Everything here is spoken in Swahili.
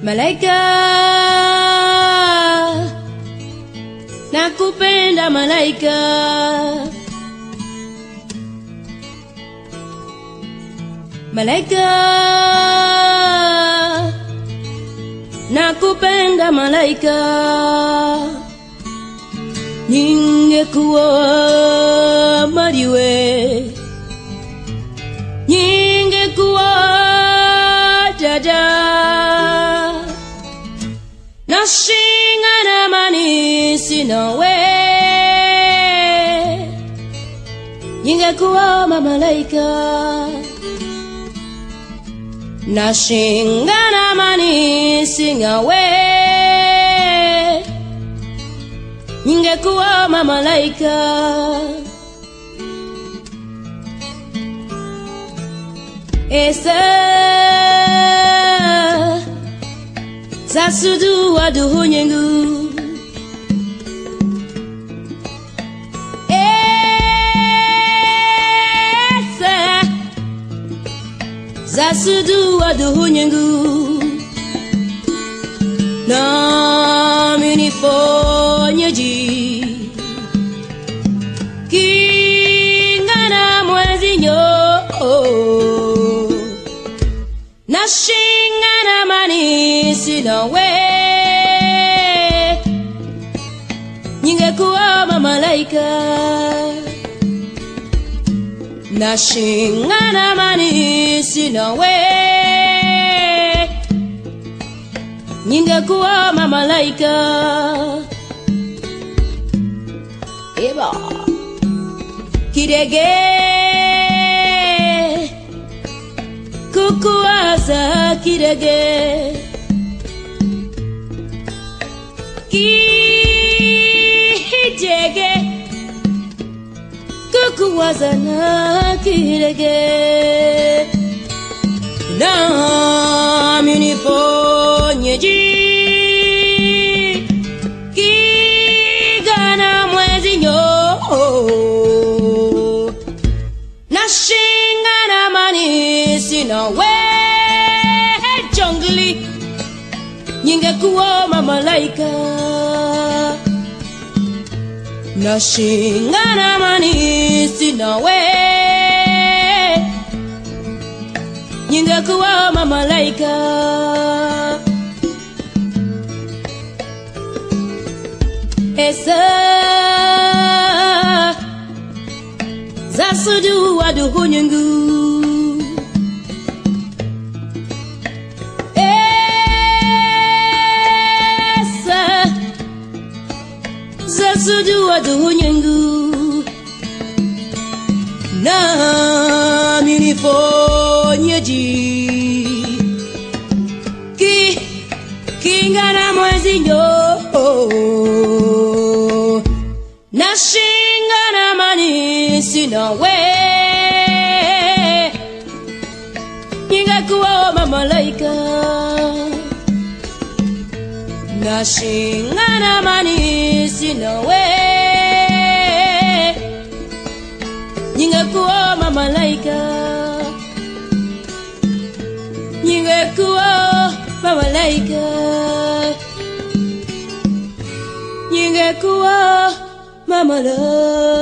Malaika, nakupenda malaika. Malaika, nakupenda malaika. Ningekuwa mariwe, ningekuwa dada nashingana manisi nawe ningekuwa mamalaika nashingana manisi nawe ningekuwa mamalaika esa Zasudu waduhunyengu Esa Zasudu waduhunyengu Nami nifonyeji Kingana mwezi nyo Nashingana manisi nawe Ningekuwa mamalaika Nashingana manisi nawe Ningekuwa mamalaika Eba Kidege kukuwaza kidege kijege kukuwaza na kidege nami niponyeji kigana mwezi nyo nashingana manisi nawe jongli ningekuwa mamalaika nashingana manisi nawe ningekuwa mamalaika esa zasudu waduhunyengu esa zasudu waduhunyengu nami nifonyeji ki kingana mwezi nyo nashingana manisi nawe ningekuwa mamalaika nashingana manisi nawe ningekuwa mamalaika ningekuwa mamalaika ningekuwa mamalaika